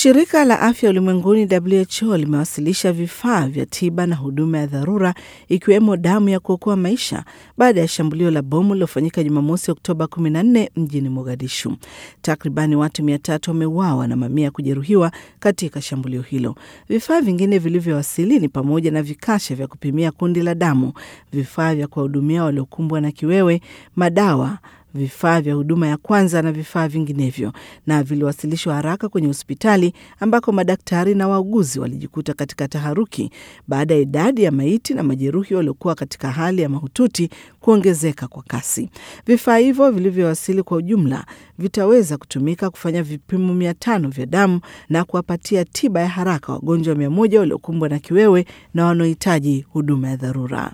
Shirika la Afya Ulimwenguni WHO limewasilisha vifaa vya tiba na huduma ya dharura ikiwemo damu ya kuokoa maisha baada ya shambulio la bomu lilofanyika Jumamosi Oktoba 14 mjini Mogadishu. Takribani watu mia tatu wameuawa na mamia kujeruhiwa katika shambulio hilo. Vifaa vingine vilivyowasili ni pamoja na vikasha vya kupimia kundi la damu, vifaa vya kuwahudumia waliokumbwa na kiwewe, madawa vifaa vya huduma ya kwanza na vifaa vinginevyo, na viliwasilishwa haraka kwenye hospitali ambako madaktari na wauguzi walijikuta katika taharuki baada ya idadi ya maiti na majeruhi waliokuwa katika hali ya mahututi kuongezeka kwa kasi. Vifaa hivyo vilivyowasili kwa ujumla vitaweza kutumika kufanya vipimo mia tano vya damu na kuwapatia tiba ya haraka wagonjwa mia moja waliokumbwa na kiwewe na wanaohitaji huduma ya dharura.